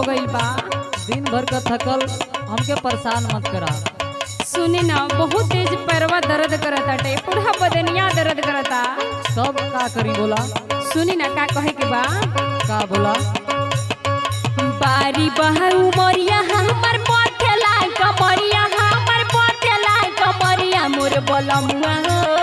गइल बा दिन भर का थकल हमके परेशान मत करा सुने ना बहुत तेज पैरवा दर्द करता टे पूरा बदनिया दर्द करता सब का करी बोला सुनी ना का कहे के बा का बोला बारी बहू मोरिया हमर पथेला कमरिया हमर पथेला कमरिया मोर बलमुआ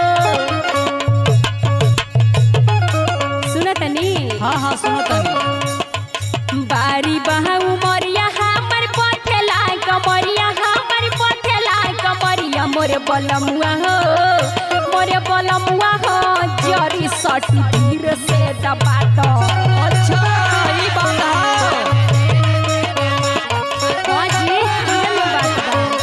सुनतनी हाँ हाँ सुनो तनी बारी बहू मोरिया हमर पथेला कमरिया हमर पथेला कमरिया मोर बलमुआ हो मोर बलमुआ हो जरी सटी धीर से दबा दो अच्छा ई बात है हाँ जी हमने बात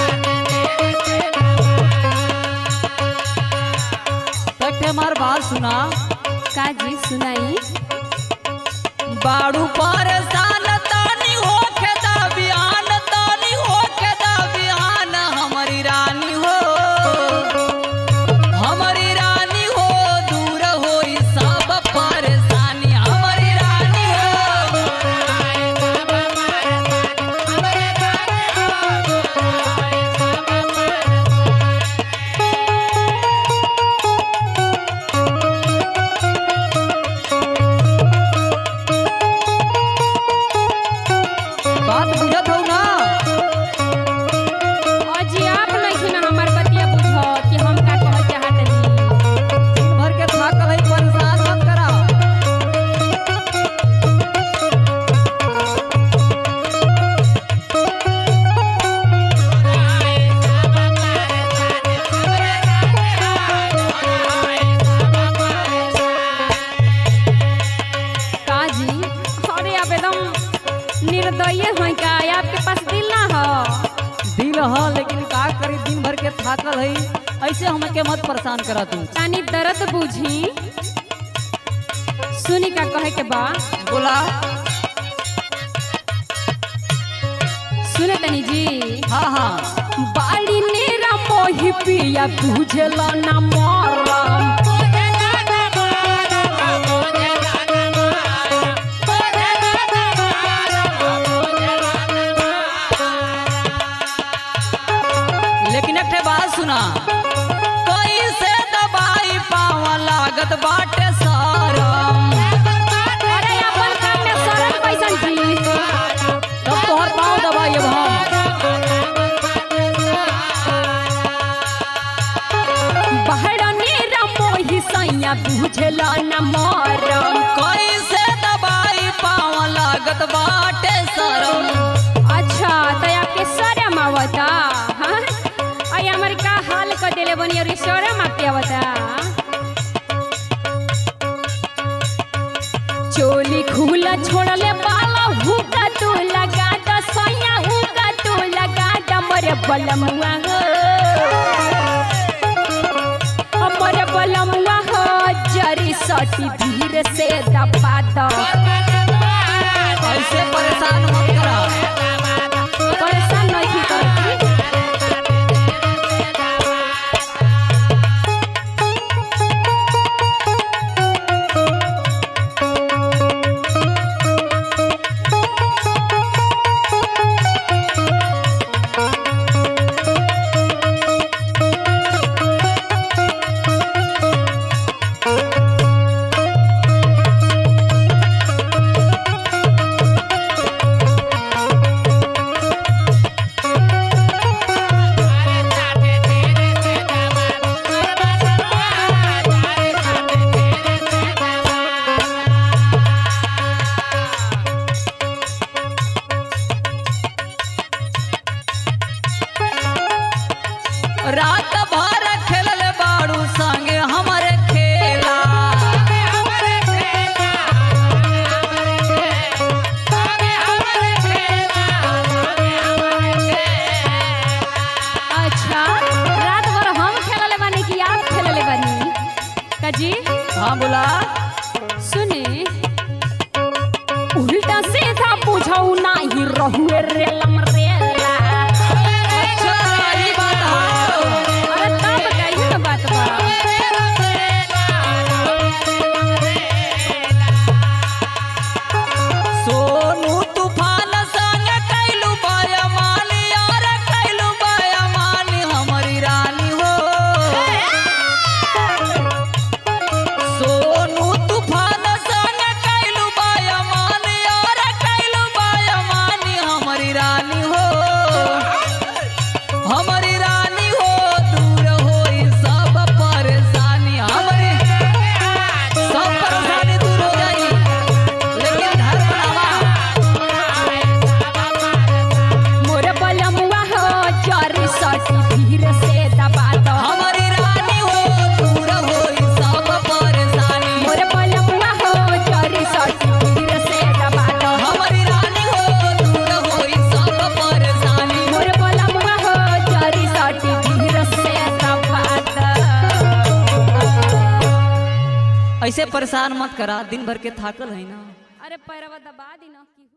बा तक हमार बात सुना का जी सुनाई बाड़ू परेशान तानी होके दा बिहान तानी होके दा बिहान हमारी रानी हो हमारी रानी हो दूर होई सब परेशानी हमारी रानी हो बात बुझत हो ना अजी आप नहीं ना हमार बतिया बुझो कि हम का कह चाहत नहीं दिन भर के थाकल है परेशान मत करा का जी अरे आप एकदम निर्दयी हैं का आपके पास दिल ना हो दिल ह लेकिन का करी दिन भर के थाकल है ऐसे हमके मत परेशान करा तू तानी दर्द बुझी सुनी का कहे के बा बोला सुने तनी जी हाँ हाँ बाड़ी नेरा मोही पिया बुझला ना मरम लेकिन एक ठे बात सुना कैसे दबाई पावा लागत बाटे सारम अरे अपन काम में शरम कैसन जी तब तोहर पाँव दबाई अब हम बाड़ा नेरा मोही सैया बुझला ना मरम कैसे दबाई पावा लागत बाटे सारम अच्छा तो आपके शरम आवता हाँ आई हमारे का हाल कर देले बनी और शरम आपके आवता चोली खुला छोड़ले बाला हुका तू लगा द सैया हुका तू लगा द मरे बलमुआ हो हमरे बलमुआ हो जरी सटी धीरे से दबा दो ऐसे परेशान मत करा परेशान नहीं करती रात भर खेलल बाड़ू संगे हमरे खेला अच्छा रात भर हम खेलले बानी कि आप खेलले बानी काजी हाँ बोला सुने उल्टा सीधा पूछऊ नाही रहुए रेलम रेला अच्छा ई बात है अरे तब कहियो ना बात बा सोनू तूफान संग ऐसे परेशान मत करा दिन भर के थाकल है ना अरे पैरवा दबा दी ना